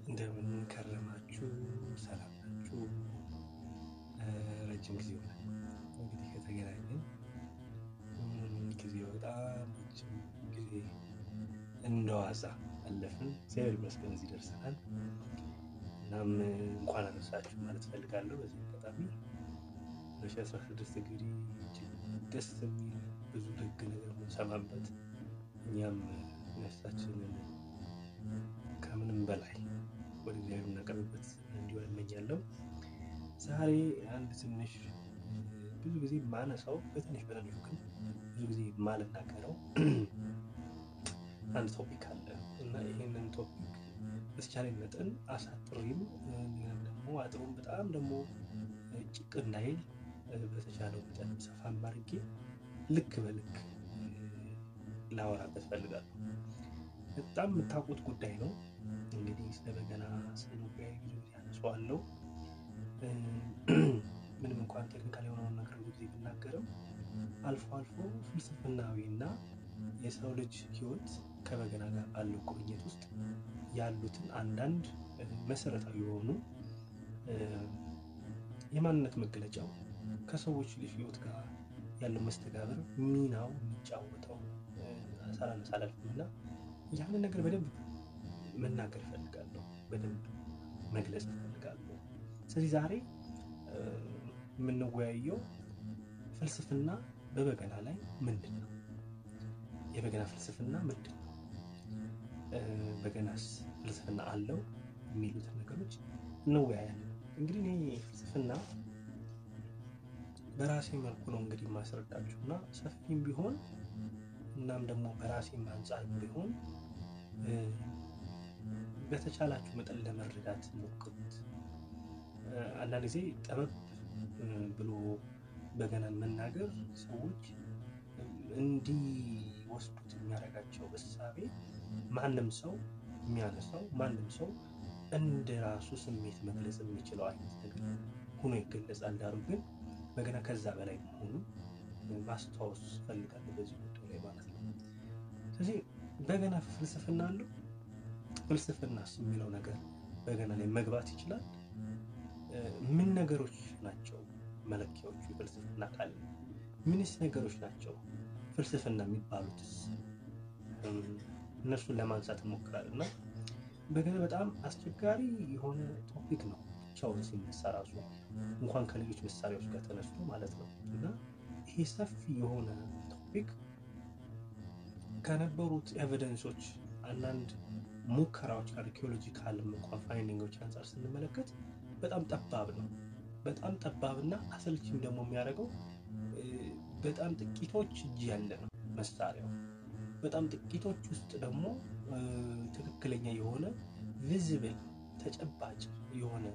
እንደምን ከረማችሁ? ሰላም ናችሁ? ረጅም ጊዜ ሆነ እንግዲህ ከተገናኘን ጊዜው በጣም ረጅም ጊዜ እንደዋዛ አለፍን። እግዚአብሔር ይመስገን እዚህ ደርሰናል። እናም እንኳን አነሳችሁ ማለት ፈልጋለሁ። በዚህ አጋጣሚ ሁለት ሺህ አስራ ስድስት እንግዲህ እጅግ ደስ የሚል ብዙ ደግ ነገር የምንሰማበት እኛም ነፍሳችንን ከምንም በላይ ወደ እግዚአብሔር የምናቀርብበት እንዲሆን እመኛለሁ። ዛሬ አንድ ትንሽ ብዙ ጊዜ ማነሳው በትንሽ በትንሹ ግን ብዙ ጊዜ ማልናገረው አንድ ቶፒክ አለ እና ይህንን ቶፒክ በተቻለ መጠን አሳጥሬም እንዲሁም ደግሞ አጥሩም በጣም ደግሞ ጭቅ እንዳይል በተቻለው መጠን ሰፋ አድርጌ ልክ በልክ ላወራበት ፈልጋለሁ። በጣም የምታውቁት ጉዳይ ነው። እንግዲህ ስለ በገና ስንወያይ ብዙ ጊዜ አነሳዋለሁ። ምንም እንኳን ቴክኒካል የሆነውን ነገር ብዙ ጊዜ ብናገርም አልፎ አልፎ ፍልስፍናዊ እና የሰው ልጅ ሕይወት ከበገና ጋር ባለው ቁርኝት ውስጥ ያሉትን አንዳንድ መሰረታዊ የሆኑ የማንነት መገለጫው ከሰዎች ልጅ ሕይወት ጋር ያለው መስተጋብር ሚናው የሚጫወተው ሳላነሳ አላልፍም እና ያንን ነገር በደንብ መናገር እፈልጋለሁ፣ በደንብ መግለጽ እፈልጋለሁ። ስለዚህ ዛሬ የምንወያየው ፍልስፍና በበገና ላይ ምንድን ነው? የበገና ፍልስፍና ምንድን ነው? በገናስ ፍልስፍና አለው? የሚሉትን ነገሮች እንወያያለን። እንግዲህ እኔ ፍልስፍና በራሴ መልኩ ነው እንግዲህ የማስረዳችሁ እና ሰፊም ቢሆን እናም ደግሞ በራሴም አንጻር ቢሆን በተቻላችሁ መጠን ለመረዳት ሞክሩት። አንዳንድ ጊዜ ጠበብ ብሎ በገናን መናገር ሰዎች እንዲወስዱት የሚያደርጋቸው እሳቤ ማንም ሰው የሚያነሳው ማንም ሰው እንደ ራሱ ስሜት መግለጽ የሚችለው አይነት ነገር ሆኖ ይገለጻል። ዳሩ ግን በገና ከዛ በላይ መሆኑ ማስታወስ ፈልጋለሁ በዚህ ጉዳይ ላይ ማለት ነው። ስለዚህ በገና ፍልስፍና አለው። ፍልስፍናስ የሚለው ነገር በገና ላይ መግባት ይችላል። ምን ነገሮች ናቸው መለኪያዎቹ የፍልስፍና ካለ ምንስ ነገሮች ናቸው ፍልስፍና የሚባሉትስ? እነሱን ለማንሳት እንሞክራለን እና በገና በጣም አስቸጋሪ የሆነ ቶፒክ ነው ብቻውን ሲነሳ ራሱ እንኳን ከሌሎች መሳሪያዎች ጋር ተነስቶ ማለት ነው እና ይሄ ሰፊ የሆነ ቶፒክ ከነበሩት ኤቪደንሶች አንዳንድ ሙከራዎች አርኪኦሎጂካል እንኳን ፋይንዲንጎች አንጻር ስንመለከት በጣም ጠባብ ነው። በጣም ጠባብና አሰልቺም ደግሞ የሚያደርገው በጣም ጥቂቶች እጅ ያለ ነው መሳሪያው። በጣም ጥቂቶች ውስጥ ደግሞ ትክክለኛ የሆነ ቪዚብል ተጨባጭ የሆነ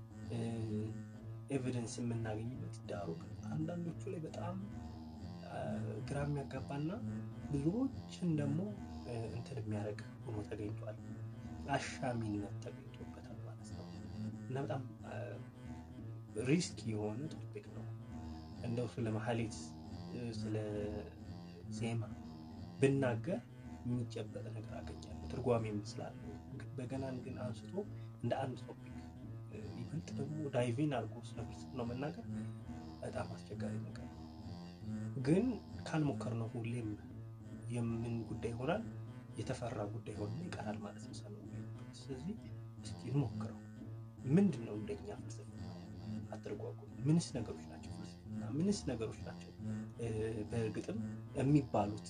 ኤቪደንስ የምናገኝበት ዳሩ አንዳንዶቹ ላይ በጣም ግራ የሚያጋባና ብዙዎችን ደግሞ እንትን የሚያደርግ ሆኖ ተገኝቷል። አሻሚነት ተገኝቶበታል ማለት ነው እና በጣም ሪስክ የሆነ ቶፒክ ነው። እንደው ስለ ማህሌት ስለ ዜማ ብናገር የሚጨበጥ ነገር አገኛለሁ፣ ትርጓሜም ስላለው በገናን ግን አንስቶ እንደ አንድ ቶፒክ ይበልጥ ደግሞ ዳይቪን አድርጎ ስለ ፍልስፍናው መናገር በጣም አስቸጋሪ ነገር ነው። ግን ካልሞከርነው ሁሌም የምን ጉዳይ ይሆናል የተፈራ ጉዳይ ሆኖ ይቀራል ማለት ነው። ሰው ስለዚህ እስኪ እንሞክረው። ምንድን ነው እንደኛ ፍልስፍና አትርጓጉም? ምንስ ነገሮች ናቸው ፍልስፍና? ምንስ ነገሮች ናቸው በእርግጥም የሚባሉት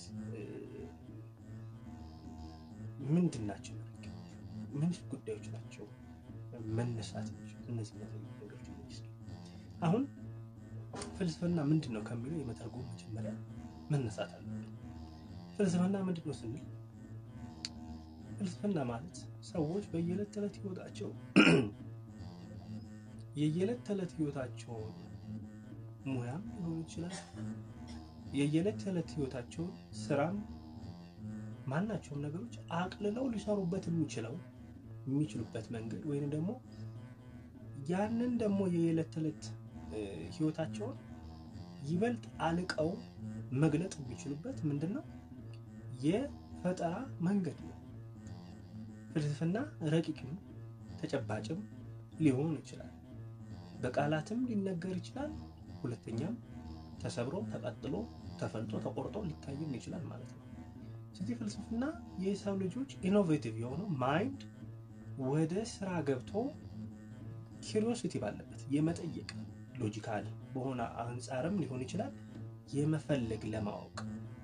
ምንድን ናቸው? ምንስ ጉዳዮች ናቸው መነሳት እነዚህ ነገሮች እስኪ አሁን ፍልስፍና ምንድን ነው ከሚለው የመተርጎም መጀመሪያ መነሳት አለብን። ፍልስፍና ምንድን ነው ስንል ፍልስፍና ማለት ሰዎች በየዕለት ተዕለት ህይወታቸው የየዕለት ተዕለት ህይወታቸውን ሙያም ሊሆን ይችላል የየዕለት ተዕለት ህይወታቸውን ስራም ማናቸውም ነገሮች አቅልለው ሊሰሩበት የሚችለው የሚችሉበት መንገድ ወይም ደግሞ ያንን ደግሞ የየዕለት ተዕለት ህይወታቸውን ይበልጥ አልቀው መግለጥ የሚችሉበት ምንድን ነው? የፈጠራ መንገድ ነው። ፍልስፍና ረቂቅ ነው፣ ተጨባጭም ሊሆን ይችላል። በቃላትም ሊነገር ይችላል። ሁለተኛም ተሰብሮ ተቀጥሎ ተፈልጦ ተቆርጦ ሊታይም ይችላል ማለት ነው። ስለዚህ ፍልስፍና የሰው ልጆች ኢኖቬቲቭ የሆነው ማይንድ ወደ ስራ ገብቶ ኪሪዮሲቲ ባለበት የመጠየቅ ሎጂካል በሆነ አንጻርም ሊሆን ይችላል የመፈለግ ለማወቅ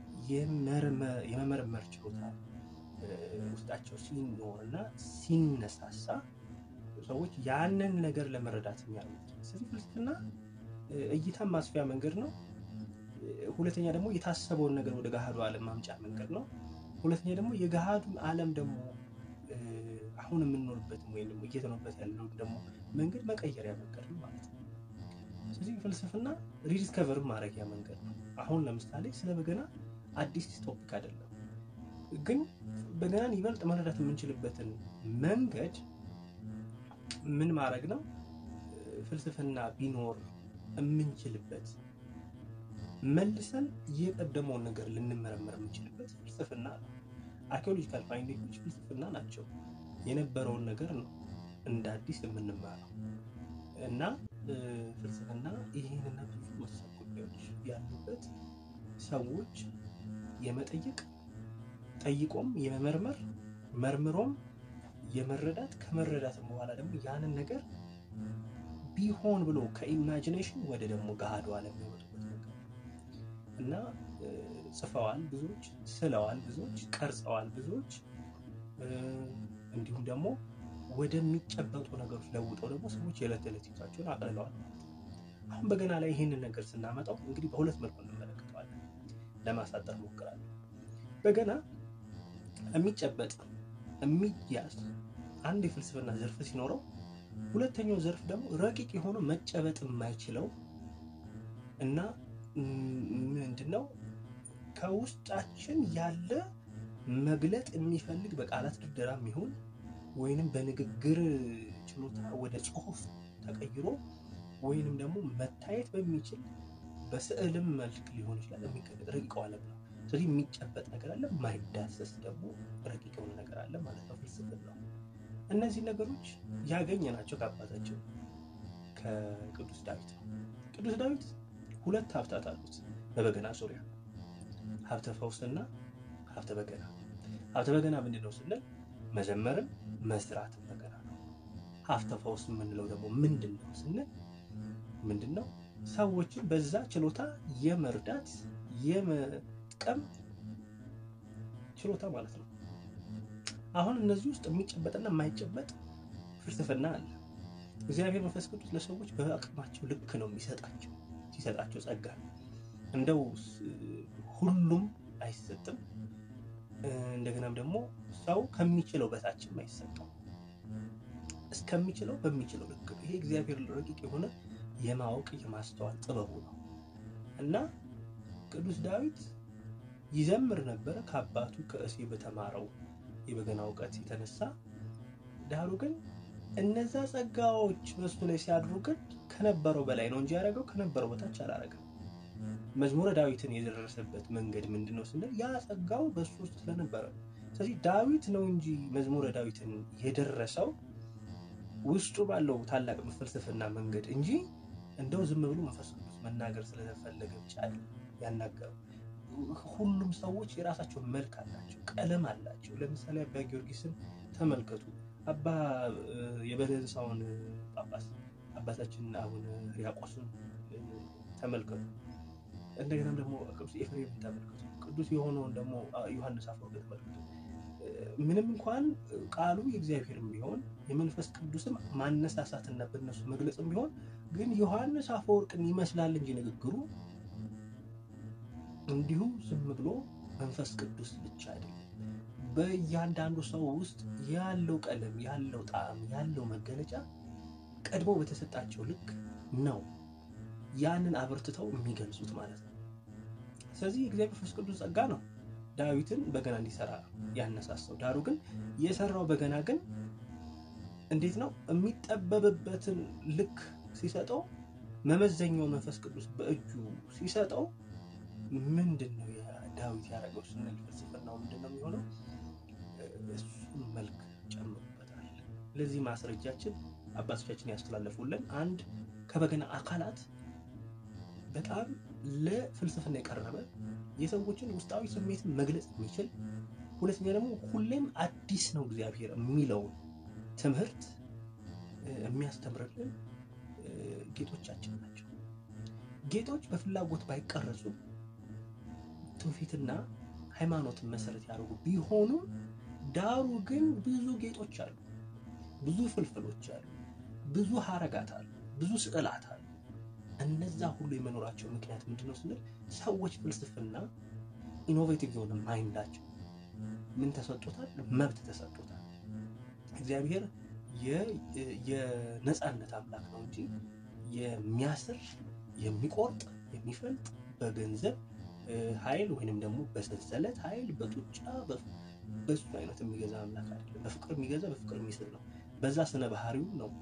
የመመርመር ችሎታ ውስጣቸው ሲኖርና ሲነሳሳ ሰዎች ያንን ነገር ለመረዳት የሚያደርጉት። ስለዚህ ፍልስፍና እይታን ማስፊያ መንገድ ነው። ሁለተኛ ደግሞ የታሰበውን ነገር ወደ ገሃዱ ዓለም ማምጫ መንገድ ነው። ሁለተኛ ደግሞ የገሃዱን ዓለም ደግሞ አሁን የምንኖርበትም ወይም ደግሞ እየተኖርበት ያለውን ደግሞ መንገድ መቀየሪያ መንገድ ነው ማለት ነው። ስለዚህ ፍልስፍና ሪዲስከቨር ማድረጊያ መንገድ ነው። አሁን ለምሳሌ ስለ በገና አዲስ ቶፒክ አይደለም፣ ግን በገናን ይበልጥ መረዳት የምንችልበትን መንገድ ምን ማድረግ ነው? ፍልስፍና ቢኖር የምንችልበት መልሰን የቀደመውን ነገር ልንመረመር የምንችልበት ፍልስፍና ነው። አርኪኦሎጂካል ፋይንዲንጎች ፍልስፍና ናቸው። የነበረውን ነገር ነው እንደ አዲስ የምንማረው እና ፍልስፍና ይህንና ብዙ መሰል ጉዳዮች ያሉበት ሰዎች የመጠየቅ ጠይቆም የመመርመር መርምሮም የመረዳት ከመረዳትም በኋላ ደግሞ ያንን ነገር ቢሆን ብሎ ከኢማጂኔሽን ወደ ደግሞ ገሃዱ ዓለም የሚወጡበት ነገር እና ጽፈዋል ብዙዎች፣ ስለዋል ብዙዎች፣ ቀርጸዋል ብዙዎች እንዲሁም ደግሞ ወደሚጨበጡ ነገሮች ለውጠው ደግሞ ሰዎች የዕለት ተዕለት ሕይወታቸውን አቅልለዋል ማለት ነው። አሁን በገና ላይ ይህንን ነገር ስናመጣው እንግዲህ በሁለት መልኩ እንመለከተዋለን። ለማሳጠር ሞክራለሁ። በገና የሚጨበጥ የሚያዝ አንድ የፍልስፍና ዘርፍ ሲኖረው፣ ሁለተኛው ዘርፍ ደግሞ ረቂቅ የሆነው መጨበጥ የማይችለው እና ምንድነው ከውስጣችን ያለ መግለጥ የሚፈልግ በቃላት ድርደራ የሚሆን ወይንም በንግግር ችሎታ ወደ ጽሑፍ ተቀይሮ ወይንም ደግሞ መታየት በሚችል በስዕልም መልክ ሊሆን ይችላል የሚገለጥ ረቂቀው ዓለም ነው። ስለዚህ የሚጨበጥ ነገር አለ፣ የማይዳሰስ ደግሞ ረቂቅ የሆነ ነገር አለ ማለት ነው ፍልስፍና ነው። እነዚህ ነገሮች ያገኘ ናቸው ከአባታቸው ከቅዱስ ዳዊት ነው። ቅዱስ ዳዊት ሁለት ሀብታት አሉት በበገና ዙሪያ ሀብተ ፈውስና ሀብተ በገና። ሀብተ በገና ምንድን ነው ስንል መዘመርም መስራትም በገና ነው። ሀብተ ፈውስ የምንለው ደግሞ ምንድን ነው ስንል ምንድን ነው ሰዎችን በዛ ችሎታ የመርዳት የመጥቀም ችሎታ ማለት ነው። አሁን እነዚህ ውስጥ የሚጨበጥና የማይጨበጥ ፍልስፍና አለ። እግዚአብሔር መንፈስ ቅዱስ ለሰዎች በአቅማቸው ልክ ነው የሚሰጣቸው ሲሰጣቸው ጸጋ እንደው ሁሉም አይሰጥም። እንደገናም ደግሞ ሰው ከሚችለው በታችም አይሰጠው እስከሚችለው በሚችለው ልክ ነው። ይሄ እግዚአብሔር ረቂቅ የሆነ የማወቅ የማስተዋል ጥበቡ ነው እና ቅዱስ ዳዊት ይዘምር ነበረ ከአባቱ ከእሴ በተማረው የበገና እውቀት የተነሳ ዳሩ ግን እነዛ ጸጋዎች በሱ ላይ ሲያድሩ ግን ከነበረው በላይ ነው እንጂ ያደረገው ከነበረው በታች አላረገም። መዝሙረ ዳዊትን የደረሰበት መንገድ ምንድን ነው ስንል ያ ጸጋው በሱ ውስጥ ስለነበረ፣ ስለዚህ ዳዊት ነው እንጂ መዝሙረ ዳዊትን የደረሰው ውስጡ ባለው ታላቅ ፍልስፍና መንገድ እንጂ እንደው ዝም ብሎ መንፈስ ቅዱስ መናገር ስለተፈለገ ብቻ ያናገረው። ሁሉም ሰዎች የራሳቸው መልክ አላቸው፣ ቀለም አላቸው። ለምሳሌ አባ ጊዮርጊስን ተመልከቱ። አባ የበለሳውን ጳጳስ አባታችን አቡነ ሕርያቆስን ተመልከቱ። እንደገናም ደግሞ ቅዱስ ኤፍሬም ተመልከቱ። ቅዱስ የሆነውን ደግሞ ዮሐንስ አፈወርቅ ተመልከቱ። ምንም እንኳን ቃሉ የእግዚአብሔርም ቢሆን የመንፈስ ቅዱስም ማነሳሳትና በነሱ መግለጽም ቢሆን ግን ዮሐንስ አፈወርቅን ይመስላል እንጂ ንግግሩ እንዲሁ ዝም ብሎ መንፈስ ቅዱስ ብቻ አይደለም። በእያንዳንዱ ሰው ውስጥ ያለው ቀለም፣ ያለው ጣዕም፣ ያለው መገለጫ ቀድሞ በተሰጣቸው ልክ ነው ያንን አበርትተው የሚገልጹት ማለት ነው። ስለዚህ የእግዚአብሔር መንፈስ ቅዱስ ጸጋ ነው ዳዊትን በገና እንዲሰራ ያነሳሳው። ዳሩ ግን የሰራው በገና ግን እንዴት ነው የሚጠበብበትን ልክ ሲሰጠው፣ መመዘኛውን መንፈስ ቅዱስ በእጁ ሲሰጠው ምንድን ነው ዳዊት ያደረገው ስንል ፍልስፍናው ምንድን ነው የሚሆነው? እሱን መልክ ጨምሮበታል። ለዚህ ማስረጃችን አባቶቻችን ያስተላለፉልን አንድ ከበገና አካላት በጣም ለፍልስፍና የቀረበ የሰዎችን ውስጣዊ ስሜትን መግለጽ የሚችል ሁለተኛ ደግሞ ሁሌም አዲስ ነው እግዚአብሔር የሚለውን ትምህርት የሚያስተምርልን ጌጦቻችን ናቸው። ጌጦች በፍላጎት ባይቀረጹ ትውፊትና ሃይማኖትን መሰረት ያደርጉ ቢሆኑም ዳሩ ግን ብዙ ጌጦች አሉ፣ ብዙ ፍልፍሎች አሉ፣ ብዙ ሀረጋት አሉ፣ ብዙ ስዕላት አሉ። እነዛ ሁሉ የመኖራቸው ምክንያት ምንድነው ስንል ሰዎች ፍልስፍና ኢኖቬቲቭ የሆነ ማይንዳቸው ምን ተሰጥቶታል? መብት ተሰጥቶታል። እግዚአብሔር የነፃነት አምላክ ነው እንጂ የሚያስር የሚቆርጥ የሚፈልጥ በገንዘብ ኃይል ወይንም ደግሞ በሰንሰለት ኃይል በጡጫ በሱ አይነት የሚገዛ አምላክ አይደለም። በፍቅር የሚገዛ በፍቅር የሚስል ነው። በዛ ስነ ባህሪው ነው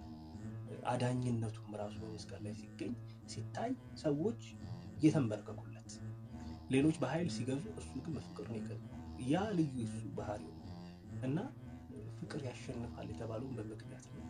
አዳኝነቱም ራሱ በመስቀል ላይ ሲገኝ ሲታይ ሰዎች የተንበረከኩለት፣ ሌሎች በኃይል ሲገዙ እሱ ግን በፍቅር ነው የገዛው። ያ ልዩ የሱ ባህሪው ነው እና ፍቅር ያሸንፋል የተባለውን በምክንያት ነው።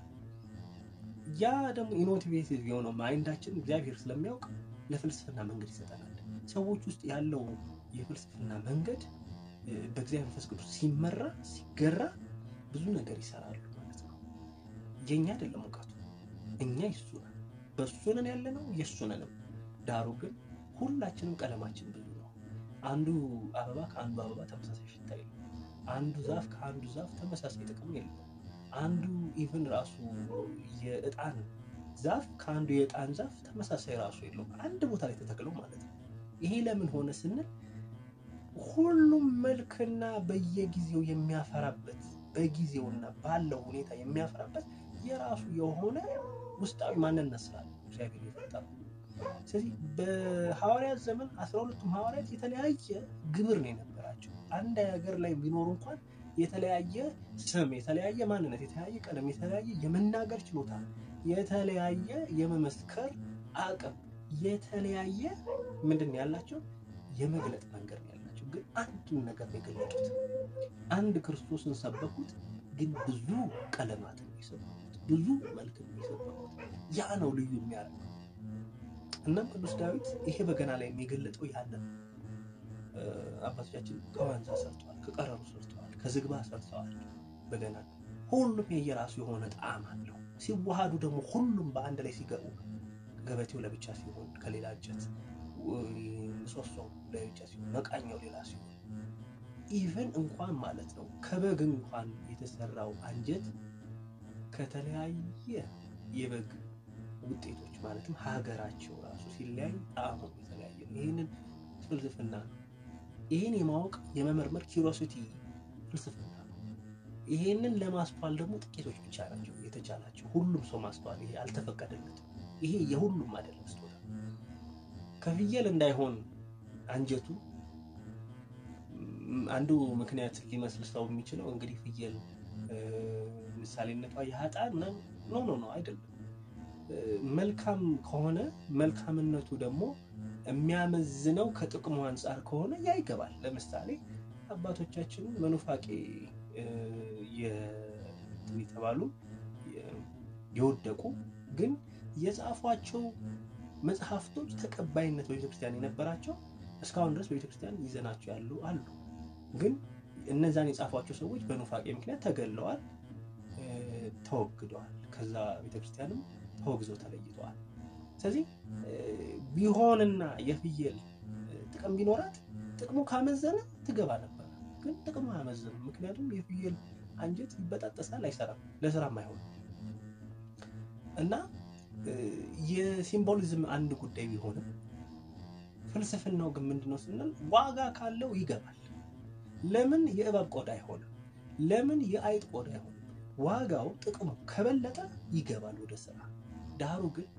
ያ ደግሞ ኢኖቲቬቲቭ የሆነው ማይንዳችን እግዚአብሔር ስለሚያውቅ ለፍልስፍና መንገድ ይሰጠናል። ሰዎች ውስጥ ያለው የፍልስፍና መንገድ በእግዚአብሔር መንፈስ ቅዱስ ሲመራ ሲገራ ብዙ ነገር ይሰራሉ ማለት ነው። የእኛ አይደለም እውቀቱ፣ እኛ የሱ ነን። በሱ ነን ያለ ነው የሱ ነንም። ዳሩ ግን ሁላችንም ቀለማችን ብዙ ነው። አንዱ አበባ ከአንዱ አበባ ተመሳሳይ ሽታ የለም። አንዱ ዛፍ ከአንዱ ዛፍ ተመሳሳይ ጥቅም የለም። አንዱ ኢቭን ራሱ የእጣን ዛፍ ከአንዱ የእጣን ዛፍ ተመሳሳይ ራሱ የለውም። አንድ ቦታ ላይ ተተክለው ማለት ነው። ይሄ ለምን ሆነ ስንል ሁሉም መልክና በየጊዜው የሚያፈራበት በጊዜውና ባለው ሁኔታ የሚያፈራበት የራሱ የሆነ ውስጣዊ ማንነት ስላለ እግዚአብሔር የፈጠረው። ስለዚህ በሐዋርያት ዘመን አስራ ሁለቱም ሐዋርያት የተለያየ ግብር ነው የነበራቸው። አንድ ሀገር ላይ ቢኖሩ እንኳን የተለያየ ስም፣ የተለያየ ማንነት፣ የተለያየ ቀለም፣ የተለያየ የመናገር ችሎታ፣ የተለያየ የመመስከር አቅም፣ የተለያየ ምንድን ነው ያላቸው የመግለጥ መንገድ ነው ያላቸው። ግን አንድን ነገር ነው የገለጡት። አንድ ክርስቶስን ሰበኩት፣ ግን ብዙ ቀለማትን ነው የሰበኩት፣ ብዙ መልክ ነው የሰበኩት። ያ ነው ልዩ የሚያደርገው። እናም ቅዱስ ዳዊት ይሄ በገና ላይ የሚገለጠው ያንን አባቶቻችን ከዋንዛ ሰርተዋል፣ ከቀረሩ ሰርተዋል፣ ከዝግባ ሰርተዋል። በገና ሁሉም የየራሱ የሆነ ጣዕም አለው። ሲዋሃዱ ደግሞ ሁሉም በአንድ ላይ ሲገቡ ገበቴው ለብቻ ሲሆን ከሌላ እንጨት፣ ምሰሶው ለብቻ ሲሆን፣ መቃኛው ሌላ ሲሆን ኢቨን እንኳን ማለት ነው ከበግ እንኳን የተሰራው አንጀት ከተለያየ የበግ ውጤቶች ማለትም ሀገራቸው ራሱ ሲለያይ ጣዕሙ የተለያየ ነው። ይህንን ፍልስፍና ነው። ይህን የማወቅ የመመርመር ኪሮሲቲ ፍልስፍና ነው። ይሄንን ለማስተዋል ደግሞ ጥቂቶች ብቻ ናቸው የተቻላቸው። ሁሉም ሰው ማስተዋል ይሄ አልተፈቀደለትም። ይሄ የሁሉም አይደለም ስጦታ። ከፍየል እንዳይሆን አንጀቱ አንዱ ምክንያት ሊመስል ሰው የሚችለው እንግዲህ ፍየል ምሳሌነቷ የሀጣን ኖ ኖ ኖ አይደለም። መልካም ከሆነ መልካምነቱ ደግሞ የሚያመዝነው ከጥቅሙ አንጻር ከሆነ ያ ይገባል። ለምሳሌ አባቶቻችን መኑፋቄ የተባሉ የወደቁ ግን የጻፏቸው መጽሐፍቶች ተቀባይነት በቤተክርስቲያን የነበራቸው እስካሁን ድረስ በቤተክርስቲያን ይዘናቸው ያሉ አሉ። ግን እነዛን የጻፏቸው ሰዎች በኑፋቄ ምክንያት ተገለዋል፣ ተወግደዋል። ከዛ ቤተክርስቲያንም ተወግዘው ተለይተዋል። ስለዚህ ቢሆንና የፍየል ጥቅም ቢኖራት ጥቅሙ ካመዘነ ትገባ ነበር። ግን ጥቅሙ አያመዝንም። ምክንያቱም የፍየል አንጀት ይበጣጠሳል፣ አይሰራም፣ ለስራም አይሆንም እና የሲምቦሊዝም አንድ ጉዳይ ቢሆንም ፍልስፍናው ግን ምንድነው ስንል ዋጋ ካለው ይገባል። ለምን የእባብ ቆዳ አይሆንም? ለምን የአይጥ ቆዳ አይሆንም? ዋጋው ጥቅሙ ከበለጠ ይገባል ወደ ስራ። ዳሩ ግን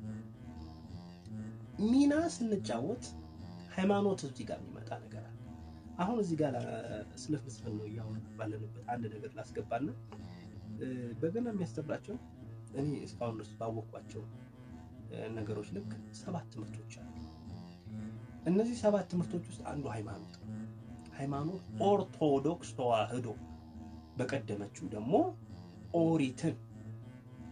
ሚና ስንጫወት ሃይማኖት እዚህ ጋር የሚመጣ ነገር አለ። አሁን እዚህ ጋር ስለ ፍልስፍናው እያወራን ባለንበት አንድ ነገር ላስገባና በገና የሚያስተምራቸው እኔ እስካሁን ድረስ ባወቅኳቸው ነገሮች ልክ ሰባት ትምህርቶች አሉ። እነዚህ ሰባት ትምህርቶች ውስጥ አንዱ ሃይማኖት ነው። ሃይማኖት ኦርቶዶክስ ተዋህዶ፣ በቀደመችው ደግሞ ኦሪትን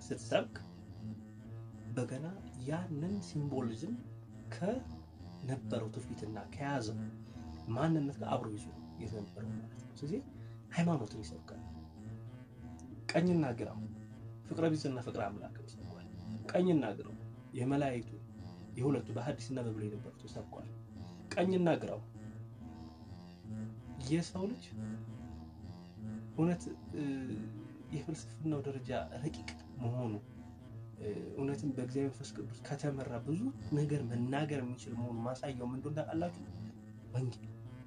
ስትሰብክ በገና ያንን ሲምቦሊዝም ከነበረው ትውፊትና ከያዘው ማንነት ጋር አብሮ ይዞ የተነበረው ማለት ነው። ስለዚህ ሃይማኖትን ይሰብካል። ቀኝና ግራው ፍቅረ ቢጽና ፍቅረ አምላክ ይሰብኳል። ቀኝና ግራው የመላእክቱ የሁለቱ በሐዲስና በብሉይ የነበሩት ሰብኳል። ቀኝና ግራው የሰው ልጅ እውነት የፍልስፍናው ደረጃ ረቂቅ መሆኑ እውነትም በእግዚአብሔር መንፈስ ቅዱስ ከተመራ ብዙ ነገር መናገር የሚችል መሆኑ ማሳያው ምን እንደሆነ ታውቃላችሁ? ወንጌል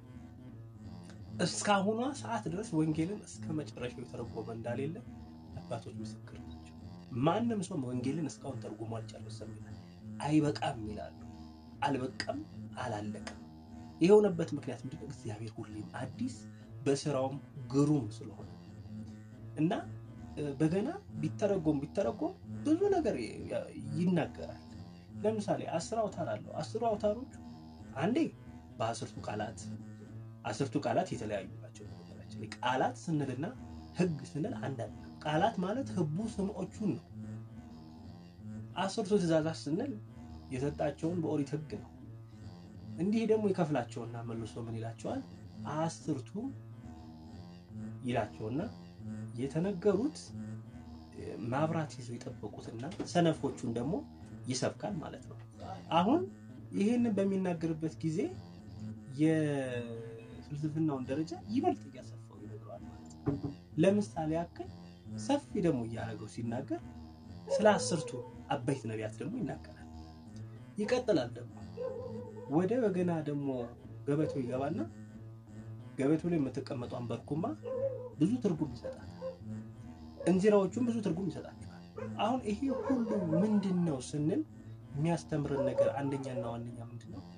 እስካሁኗ ሰዓት ድረስ ወንጌልን እስከ መጨረሻው የተረጎመ እንዳሌለ አባቶች ምስክር ናቸው። ማንም ሰው ወንጌልን እስካሁን ተርጉሞ አልጨረሰም ይላል። አይበቃም ይላሉ። አልበቃም፣ አላለቀም። የሆነበት ምክንያት ምንድነው? እግዚአብሔር ሁሌም አዲስ በስራውም ግሩም ስለሆነ እና በገና ቢተረጎም ቢተረጎም ብዙ ነገር ይናገራል። ለምሳሌ አስር አውታር አለው። አስሩ አውታሮች አንዴ በአስርቱ ቃላት አስርቱ ቃላት የተለያዩ ናቸው። ነገራችን ላይ ቃላት ስንልና ሕግ ስንል አንድ አይደለም። ቃላት ማለት ህቡ ስምዖቹን ነው። አስርቱ ትእዛዛት ስንል የሰጣቸውን በኦሪት ሕግ ነው። እንዲህ ደግሞ ይከፍላቸውና መልሶ ምን ይላቸዋል? አስርቱ ይላቸውና የተነገሩት ማብራት ይዘው የጠበቁትና ሰነፎቹን ደግሞ ይሰብካል ማለት ነው። አሁን ይህንን በሚናገርበት ጊዜ የፍልስፍናውን ደረጃ ይበልጥ እያሰፋው ይነግረዋል ማለት ነው። ለምሳሌ ያክል ሰፊ ደግሞ እያደረገው ሲናገር ስለ አስርቱ አበይት ነቢያት ደግሞ ይናገራል። ይቀጥላል ደግሞ ወደ በገና ደግሞ ገበቶ ይገባና ገበቶ ላይ የምትቀመጧን በርኩማ ብዙ ትርጉም ይሰጣል። እንዚራዎቹም ብዙ ትርጉም ይሰጣቸዋል። አሁን ይሄ ሁሉ ምንድን ነው ስንል የሚያስተምርን ነገር አንደኛና ዋነኛ ምንድን ነው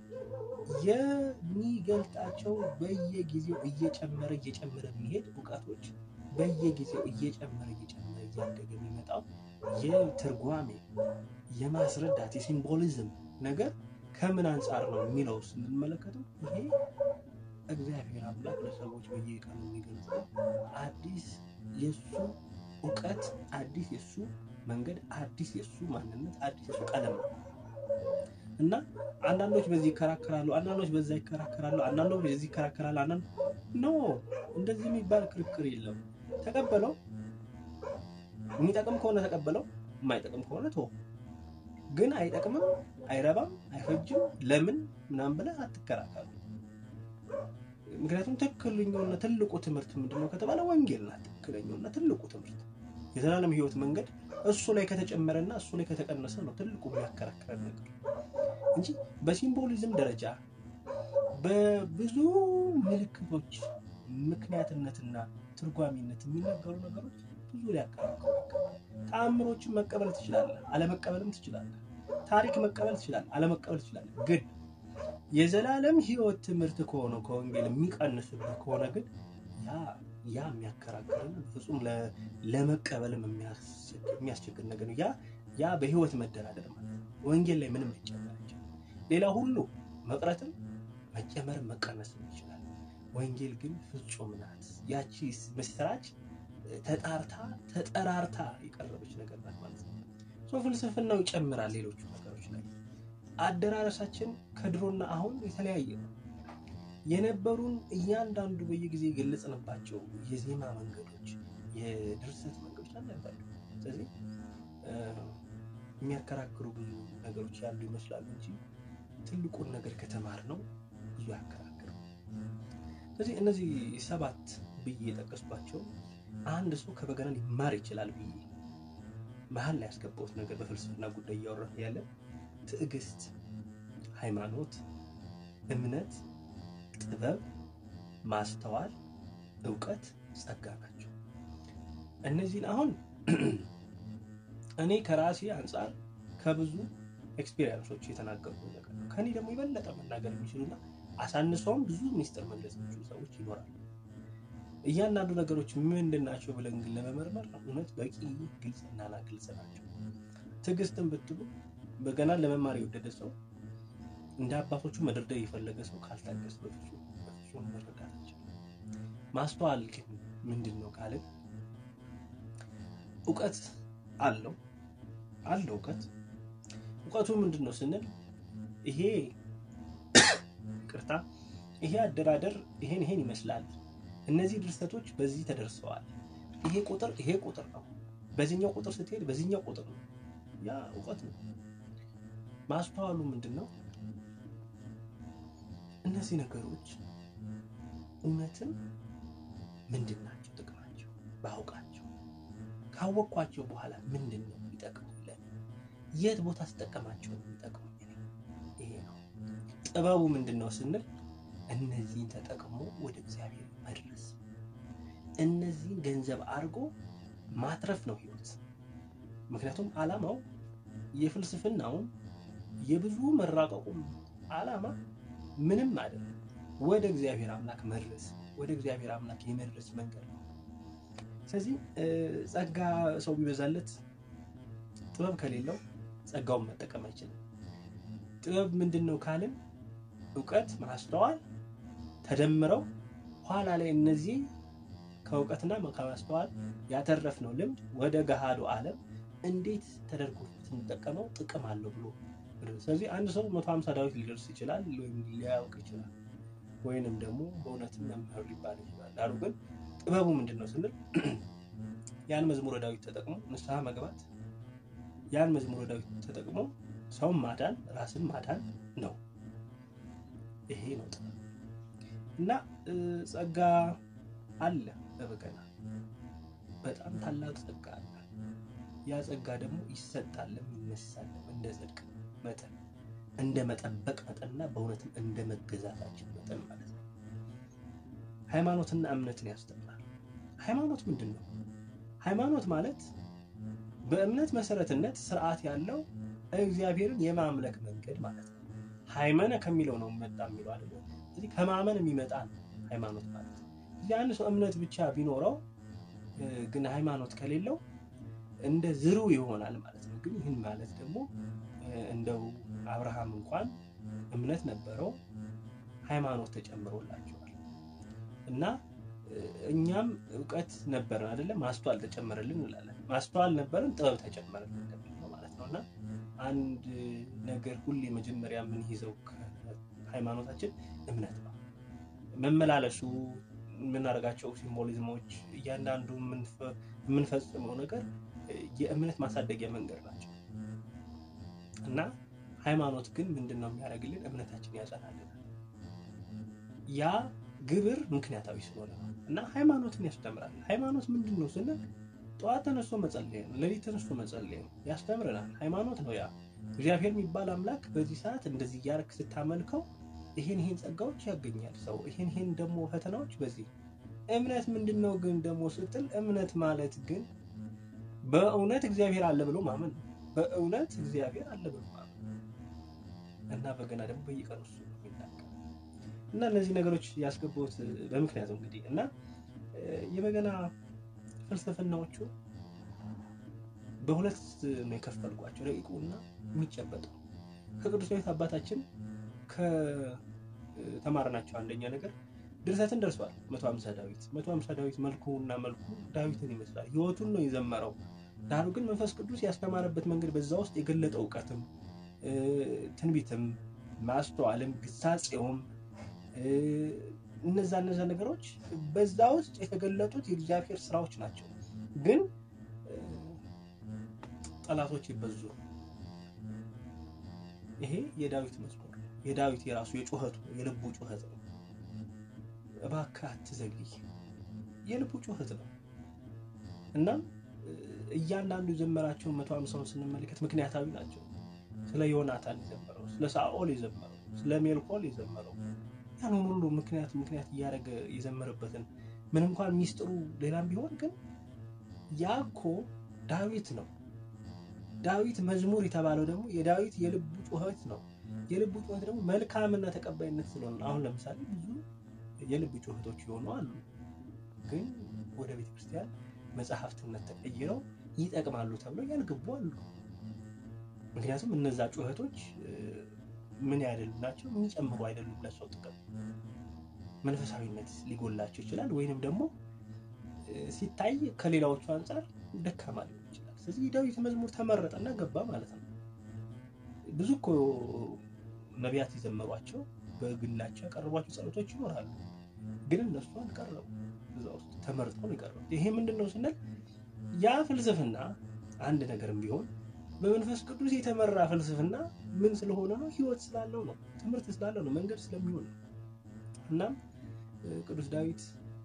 የሚገልጣቸው በየጊዜው እየጨመረ እየጨመረ የሚሄድ እውቀቶች በየጊዜው እየጨመረ እየጨመረ እያደገ የሚመጣው የትርጓሜ የማስረዳት የሲምቦሊዝም ነገር ከምን አንጻር ነው የሚለው ስንመለከተው ይሄ እግዚአብሔር አምላክ ለሰዎች በየቀኑ የሚገልጸው አዲስ የሱ እውቀት፣ አዲስ የሱ መንገድ፣ አዲስ የሱ ማንነት፣ አዲስ የሱ ቀለም ነው እና አንዳንዶች በዚህ ይከራከራሉ፣ አንዳንዶች በዛ ይከራከራሉ፣ አንዳንዶች በዚህ ይከራከራሉ። አንዳንድ ኖ እንደዚህ የሚባል ክርክር የለም። ተቀበለው፣ የሚጠቅም ከሆነ ተቀበለው፣ የማይጠቅም ከሆነ ተወው። ግን አይጠቅምም፣ አይረባም፣ አይፈጅም ለምን ምናምን ብለህ አትከራከሩ። ምክንያቱም ትክክለኛውና ትልቁ ትምህርት ምንድነው ከተባለ ወንጌል ናት። ትክክለኛውና ትልቁ ትምህርት የዘላለም ሕይወት መንገድ እሱ ላይ ከተጨመረና እሱ ላይ ከተቀነሰ ነው ትልቁ የሚያከራክረን ነገር እንጂ በሲምቦሊዝም ደረጃ በብዙ ምልክቶች ምክንያትነትና ትርጓሚነት የሚነገሩ ነገሮች ብዙ ሊያከራክሩ ተአምሮችን መቀበል ትችላለህ፣ አለመቀበልም ትችላለህ። ታሪክ መቀበል ትችላለህ፣ አለመቀበል ትችላለህ። ግን የዘላለም ሕይወት ትምህርት ከሆነ ከወንጌል የሚቀንስብህ ከሆነ ግን ያ ያ የሚያከራክርን ፍጹም ለመቀበልም የሚያስቸግር ነገር ነው። ያ ያ በሕይወት መደራደር ማለት ነው። ወንጌል ላይ ምንም ሊጨመር ይችላል። ሌላ ሁሉ መቅረትም መጨመርም መቀነስም ይችላል። ወንጌል ግን ፍጹም ናት። ያቺ ምስራች ተጣርታ ተጠራርታ የቀረበች ነገር ናት ማለት ነው። ሶ ፍልስፍናው ይጨምራል ሌሎቹ ነገሮች ላይ አደራረሳችን ከድሮና አሁን የተለያየ ነው። የነበሩን እያንዳንዱ በየጊዜ የገለጽንባቸው የዜማ መንገዶች፣ የድርሰት መንገዶች አልነበሩ። ስለዚህ የሚያከራክሩ ብዙ ነገሮች ያሉ ይመስላሉ እንጂ ትልቁን ነገር ከተማር ነው ብዙ ያከራክሩ። ስለዚህ እነዚህ ሰባት ብዬ የጠቀስኳቸው አንድ ሰው ከበገና ሊማር ይችላል ብዬ መሀል ላይ ያስገባሁት ነገር በፍልስፍና ጉዳይ እያወራን ያለ ትዕግስት፣ ሃይማኖት፣ እምነት፣ ጥበብ፣ ማስተዋል፣ እውቀት፣ ጸጋ ናቸው። እነዚህን አሁን እኔ ከራሴ አንጻር ከብዙ ኤክስፔሪንሶች የተናገርኩ ነገር ነው። ከኔ ደግሞ የበለጠ መናገር የሚችሉና አሳንሰውም ብዙ ሚስጥር መግለጽ የሚችሉ ሰዎች ይኖራሉ። እያንዳንዱ ነገሮች ምንድን ናቸው ብለን ግን ለመመርመር እውነት በቂ ግልጽና ግልጽ ናቸው። ትዕግስትን ብትሉ በገና ለመማር የወደደ ሰው እንደ አባቶቹ መደርደር የፈለገ ሰው ካልታገስ በፍጹም በፍጹም መረዳት ይችላል። ማስተዋል ግን ምንድን ነው ካልን እውቀት አለው አለው እውቀት እውቀቱ ምንድን ነው ስንል ይሄ ቅርታ ይሄ አደራደር ይሄን ይሄን ይመስላል። እነዚህ ድርሰቶች በዚህ ተደርሰዋል። ይሄ ቁጥር ይሄ ቁጥር ነው። በዚህኛው ቁጥር ስትሄድ በዚህኛው ቁጥር ነው። ያ እውቀት ነው። ማስተዋሉ ምንድን ነው? እነዚህ ነገሮች እውነትን ምንድን ናቸው ጥቅማቸው? ባውቃቸው ካወቅኳቸው በኋላ ምንድን ነው የሚጠቅሙ? የት ቦታ ስጠቀማቸው ነው የሚጠቅሙ? ይሄ ነው ጥበቡ። ምንድን ነው ስንል እነዚህን ተጠቅሞ ወደ እግዚአብሔር መድረስ፣ እነዚህን ገንዘብ አድርጎ ማትረፍ ነው ህይወት። ምክንያቱም ዓላማው የፍልስፍናውም የብዙ መራቀቁም ዓላማ ምንም አይደለም፣ ወደ እግዚአብሔር አምላክ መድረስ፣ ወደ እግዚአብሔር አምላክ የመድረስ መንገድ ነው። ስለዚህ ጸጋ ሰው ቢበዛለት ጥበብ ከሌለው ጸጋውን መጠቀም አይችልም። ጥበብ ምንድን ነው ካልን እውቀት፣ ማስተዋል ተደምረው ኋላ ላይ እነዚህ ከእውቀትና ከማስተዋል ያተረፍነው ልምድ ወደ ገሃዱ ዓለም እንዴት ተደርጎ ስንጠቀመው ጥቅም አለው ብሎ ስለዚህ አንድ ሰው መቶ ሀምሳ ዳዊት ሊደርስ ይችላል ወይም ሊያውቅ ይችላል ወይንም ደግሞ በእውነትም መምህር ሊባል ይችላል። ዳሩ ግን ጥበቡ ምንድን ነው ስንል ያን መዝሙረ ዳዊት ተጠቅሞ ንስሐ መግባት፣ ያን መዝሙረ ዳዊት ተጠቅሞ ሰውን ማዳን፣ ራስን ማዳን ነው። ይሄ ነው ጥበብ እና ጸጋ አለ በበገና በጣም ታላቅ ጸጋ አለ። ያ ጸጋ ደግሞ ይሰጣልም ይነሳልም እንደ ጽድቅ መጠን እንደ መጠበቅ መጠንና በእውነትም እንደ መገዛታችን መጠን ማለት ነው። ሃይማኖትና እምነትን ያስተምራል። ሃይማኖት ምንድን ነው? ሃይማኖት ማለት በእምነት መሰረትነት ስርዓት ያለው እግዚአብሔርን የማምለክ መንገድ ማለት ነው። ሃይመነ ከሚለው ነው መጣ የሚለው አይደለ? ስለዚህ ከማመን የሚመጣ ነው ሃይማኖት ማለት ነው። እዚህ አንድ ሰው እምነት ብቻ ቢኖረው ግን ሃይማኖት ከሌለው እንደ ዝሩ ይሆናል ማለት ነው። ግን ይህን ማለት ደግሞ እንደው አብርሃም እንኳን እምነት ነበረው ሃይማኖት ተጨምሮላቸዋል እና እኛም እውቀት ነበረን አይደለም ማስተዋል ተጨመረልን እንላለን። ማስተዋል ነበረን ጥበብ ተጨመረልን እንደሚለው ማለት ነው እና አንድ ነገር ሁሌ መጀመሪያ የምንይዘው ሃይማኖታችን እምነት ነው። መመላለሱ የምናደርጋቸው ሲምቦሊዝሞች፣ እያንዳንዱ የምንፈጽመው ነገር የእምነት ማሳደጊያ መንገድ ናቸው እና ሃይማኖት ግን ምንድን ነው የሚያደርግልን? እምነታችን ያጸናልናል። ያ ግብር ምክንያታዊ ስለሆነ ነው እና ሃይማኖትን ያስተምራል። ሃይማኖት ምንድን ነው ስንል ጠዋት ተነስቶ መጸለይ ነው፣ ሌሊት ተነስቶ መጸለይ ነው፣ ያስተምረናል። ሃይማኖት ነው ያ እግዚአብሔር የሚባል አምላክ በዚህ ሰዓት እንደዚህ እያደረክ ስታመልከው ይሄን ይሄን ጸጋዎች ያገኛል ሰው ይሄን ይሄን ደግሞ ፈተናዎች በዚህ እምነት ምንድን ነው ግን ደግሞ ስትል እምነት ማለት ግን በእውነት እግዚአብሔር አለ ብሎ ማመን ነው። በእውነት እግዚአብሔር አለ ብሎ ማመን እና በገና ደግሞ በየቀኑ እሱ ይናገራል እና እነዚህ ነገሮች ያስገቡት በምክንያቱ እንግዲህ እና የበገና ፍልስፍናዎቹ በሁለት ነው የከፈልኳቸው፣ ረቂቁ እና የሚጨበጠው ከቅዱስ ዳዊት አባታችን ከተማርናቸው አንደኛ ነገር ድርሰትን ደርሷል። መቶ ሀምሳ ዳዊት መቶ ሀምሳ ዳዊት መልኩ እና መልኩ ዳዊትን ይመስላል። ህይወቱን ነው የዘመረው። ዳሩ ግን መንፈስ ቅዱስ ያስተማረበት መንገድ በዛ ውስጥ የገለጠ እውቀትም ትንቢትም ማስተዋልም ግሳጼውም እነዛ እነዛ ነገሮች በዛ ውስጥ የተገለጡት የእግዚአብሔር ስራዎች ናቸው። ግን ጠላቶች ይበዙ። ይሄ የዳዊት መዝሙር የዳዊት የራሱ የጩኸቱ የልቡ ጩኸት ነው። እባክህ አትዘግይ የልቡ ጩኸት ነው። እናም እያንዳንዱ የዘመራቸውን መቶ ሃምሳውን ስንመለከት ምክንያታዊ ናቸው። ስለ ዮናታን የዘመረው፣ ስለ ሳኦል የዘመረው፣ ስለ ሜልኮል የዘመረው ያን ሁሉ ምክንያት ምክንያት እያደረገ የዘመረበትን ምን እንኳን ሚስጥሩ ሌላም ቢሆን ግን ያ እኮ ዳዊት ነው። ዳዊት መዝሙር የተባለው ደግሞ የዳዊት የልቡ ጩኸት ነው። የልቡ ጩኸት ደግሞ መልካምና ተቀባይነት ስለሆነ አሁን ለምሳሌ ብዙ የልብ ጩኸቶች የሆኑ አሉ፣ ግን ወደ ቤተክርስቲያን መጽሐፍትነት ተቀይረው ይጠቅማሉ ተብለው ያልገቡ አሉ። ምክንያቱም እነዛ ጩኸቶች ምን አይደሉም ናቸው፣ የሚጨምሩ አይደሉም ለሰው ጥቅም። መንፈሳዊነት ሊጎላቸው ይችላል፣ ወይንም ደግሞ ሲታይ ከሌላዎቹ አንጻር ደካማ ሊሆን ይችላል። ስለዚህ የዳዊት መዝሙር ተመረጠና ገባ ማለት ነው። ብዙ እኮ ነቢያት የዘመሯቸው በግላቸው ያቀረቧቸው ጸሎቶች ይኖራሉ፣ ግን እነሱ አልቀረቡ እዛ ውስጥ ተመርጠው ነው የቀረቡት። ይሄ ምንድን ነው ስንል ያ ፍልስፍና አንድ ነገርም ቢሆን በመንፈስ ቅዱስ የተመራ ፍልስፍና ምን ስለሆነ ነው? ህይወት ስላለው ነው፣ ትምህርት ስላለው ነው፣ መንገድ ስለሚሆን ነው። እናም ቅዱስ ዳዊት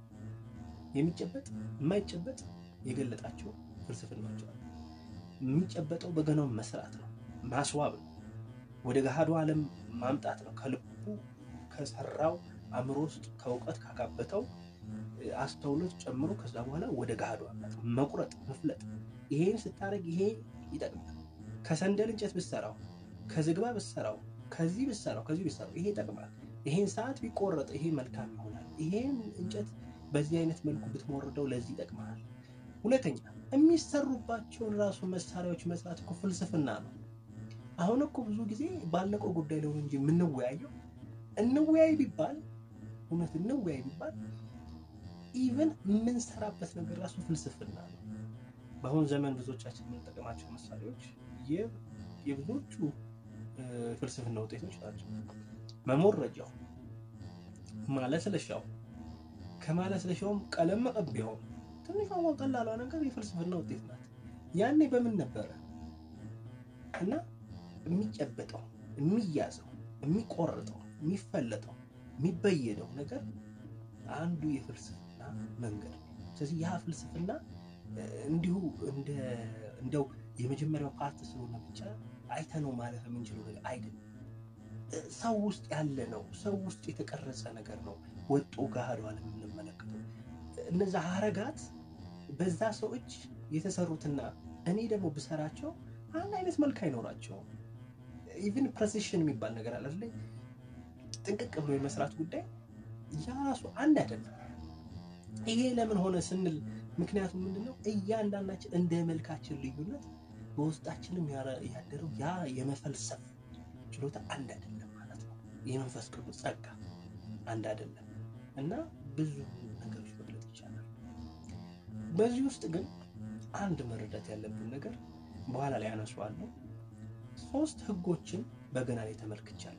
የሚጨበጥ የማይጨበጥ የገለጣቸው ፍልስፍናዎች አሉ። የሚጨበጠው በገናውን መስራት ነው፣ ማስዋብ ነው፣ ወደ ገሃዱ ዓለም ማምጣት ነው። ከልቡ ከሰራው አእምሮ ውስጥ ከእውቀት ካካበተው አስተውሎት ጨምሮ ከዛ በኋላ ወደ ገሃዱ አምጣት መቁረጥ፣ መፍለጥ። ይሄን ስታደርግ ይሄ ይጠቅማል። ከሰንደል እንጨት ብሰራው፣ ከዝግባ ብሰራው፣ ከዚህ ብሰራው፣ ከዚህ ብሰራው ይሄ ይጠቅማል። ይሄን ሰዓት ቢቆረጥ ይሄ መልካም ይሆናል። ይሄን እንጨት በዚህ አይነት መልኩ ብትሞርደው ለዚህ ይጠቅማል። ሁለተኛ የሚሰሩባቸውን ራሱ መሳሪያዎች መስራት እኮ ፍልስፍና ነው። አሁን እኮ ብዙ ጊዜ ባለቀው ጉዳይ ላይ እንጂ የምንወያየው እንወያይ ቢባል እውነት እንወያይ ቢባል ኢቨን የምንሰራበት ነገር ራሱ ፍልስፍና ነው። በአሁን ዘመን ብዙዎቻችን የምንጠቀማቸው መሳሪያዎች የብዙዎቹ ፍልስፍና ውጤቶች ናቸው። መሞረጃው፣ ማለስለሻው፣ ከማለስለሻውም ቀለም መቀቢያው ትንሿ ቀላሏ ነገር የፍልስፍና ውጤት ናት። ያኔ በምን ነበረ እና የሚጨበጠው፣ የሚያዘው፣ የሚቆርጠው፣ የሚፈለጠው፣ የሚበየደው ነገር አንዱ የፍልስፍና መንገድ ነው። ስለዚህ ያ ፍልስፍና እንዲሁ እንደው የመጀመሪያው ፓርት ስለሆነ ብቻ አይተነው ማለፍ የምንችለው ነገር አይደለም። ሰው ውስጥ ያለ ነው። ሰው ውስጥ የተቀረጸ ነገር ነው። ወጦ ገሃዱ ዓለም የምንመለከተው እነዛ ሀረጋት በዛ ሰው እጅ የተሰሩትና እኔ ደግሞ ብሰራቸው አንድ አይነት መልክ አይኖራቸውም። ኢቭን ፕሬሲሽን የሚባል ነገር አለ አይደል? ጥንቅቅ ብሎ የመስራት ጉዳይ ያ ራሱ አንድ አይደለም። ይሄ ለምን ሆነ ስንል ምክንያቱም ምንድነው እያንዳንዳችን እንደ መልካችን ልዩነት በውስጣችንም ያደረው ያ የመፈልሰፍ ችሎታ አንድ አይደለም ማለት ነው። የመንፈስ ቅዱስ ጸጋ አንድ አይደለም እና ብዙ ነገሮች መግለጥ ይቻላል። በዚህ ውስጥ ግን አንድ መረዳት ያለብን ነገር በኋላ ላይ አነሳዋለሁ። ሶስት ህጎችን በገና ላይ ተመልክቻለሁ።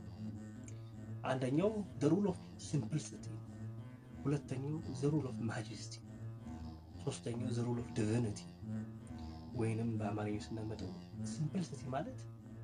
አንደኛው ዘ ሩል ኦፍ ሲምፕሊሲቲ፣ ሁለተኛው ዘ ሩል ኦፍ ማጀስቲ፣ ሶስተኛው ዘ ሩል ኦፍ ዲቪኒቲ ወይንም በአማርኛ ስናመጣው ሲምፕሊሲቲ ማለት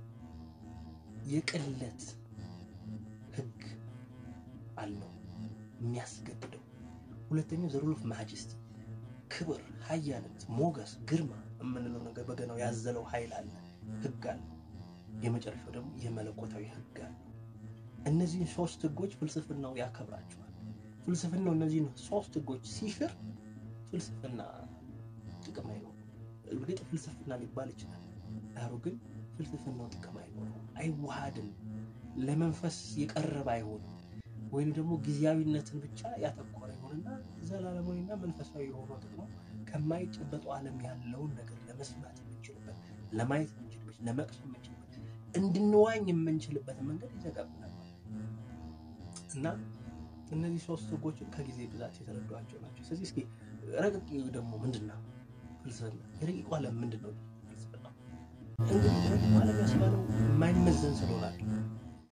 የቅለት ህግ አለው የሚያስገድደው። ሁለተኛው ዘ ሩል ኦፍ ማጀስቲ ክብር፣ ኃያልነት፣ ሞገስ፣ ግርማ የምንለው ነገር በገናው ያዘለው ኃይል አለ፣ ህግ አለ። የመጨረሻው ደግሞ የመለኮታዊ ህግ አለ። እነዚህን ሶስት ህጎች ፍልስፍናው ያከብራቸዋል። ፍልስፍናው እነዚህን ሶስት ህጎች ሲሽር ፍልስፍና ጥቅም አይኖረው። እርግጥ ፍልስፍና ሊባል ይችላል፣ ዳሩ ግን ፍልስፍናው ጥቅም አይኖረው፣ አይዋሃድም፣ ለመንፈስ የቀረበ አይሆንም፣ ወይም ደግሞ ጊዜያዊነትን ብቻ ያተኮረ ይሆንና ዘላለማዊና መንፈሳዊ የሆነው ጥቅሙ ከማይጨበጠው ዓለም ያለውን ነገር ለመስማት የምንችልበት፣ ለማየት የምንችልበት፣ ለመቅሰም የምንችልበት፣ እንድንዋኝ የምንችልበት መንገድ ይዘጋብናል እና እነዚህ ሶስት ህጎችን ከጊዜ ብዛት የተረዷቸው ናቸው። ስለዚህ እስኪ ረቂቅ ደግሞ ምንድን ነው ፍልስፍና? የረቂቁ ዓለም ምንድን ነው ፍልስፍና? እንግዲህ ረቂቁ ዓለም ያስባለው የማይመዘን ስለሆናል